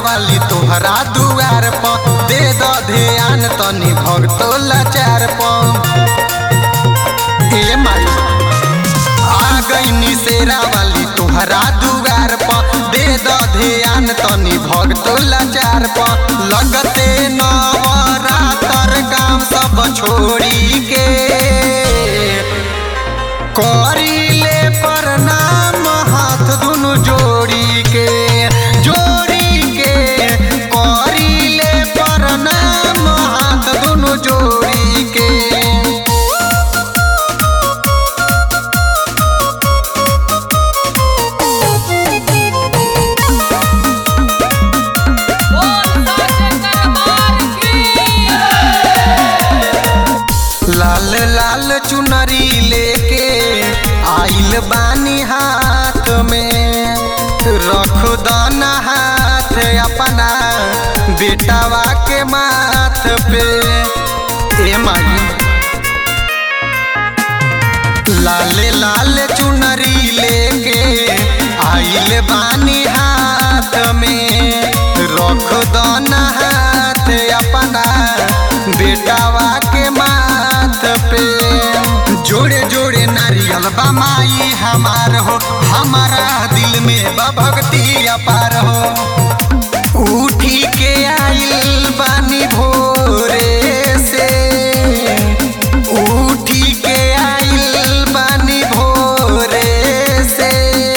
वाली तोहरा दुआर प दे द ध्यान तनी भक्तो लाचार प ए माई आ गईनी शेरा वाली तोहरा दुआर प दे द ध्यान तनी भक्तो लाचार प लगते नवरातर काम सब छोड़ी के करीले प्रणाम हाथ दुनु जोड़ी के जोड़ी के करीले प्रणाम हाथ दुनु जोड़ी के बोल साचे दरबार की लाल लाल चुनरी लेके आइल बानी हाथ में रख दाना हाथ अपना बेटावा के माथ पे ए माई लाल लाल चुनरी लेके आइल बानी हाथ में रख दाना हाथ अपना बेटावा के माथ पे जोड़े जोड़े नारियल बमाई हमार हो हमारा दिल में बा भक्ति अपार हो उठी के आइल बानी भोरे से उठी के आइल बानी भोरे से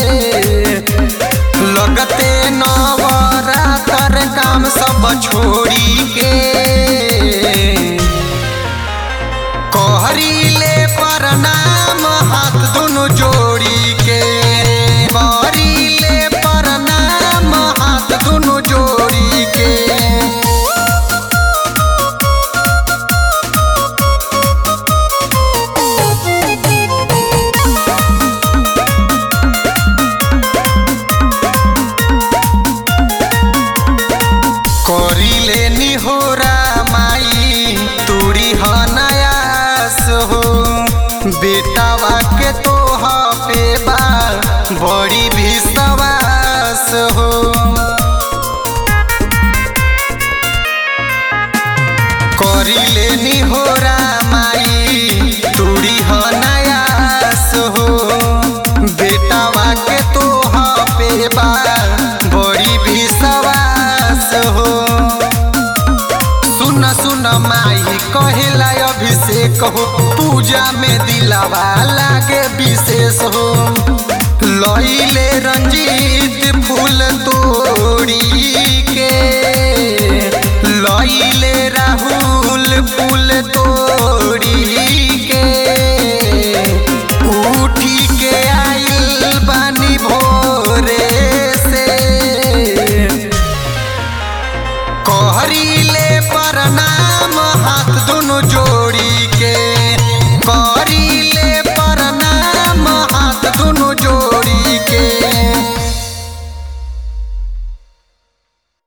लगते नवरातर काम सब छोड़ी के कहरीले प्रणाम हाथ दुनु जोड़ी के कहरीले प्रणाम हाथ दुनु जोड़ी के करिले निहोरा माई तुरी ह नयास हो बेटावा के तो पे बा बड़ी विश्वास हो करिले निहोरा माई तुरी ह नयास हो बेटावा के तो पे बा बड़ी विश्वास हो सुन सुन माई कहेला अभिषेक हो पूजा में दिलावा लागे विशेष हो लइले रंजीत फूल तोड़ी के लइले राहुल फूल तोड़ी के उठी के आइल बानी भोरे से कहरी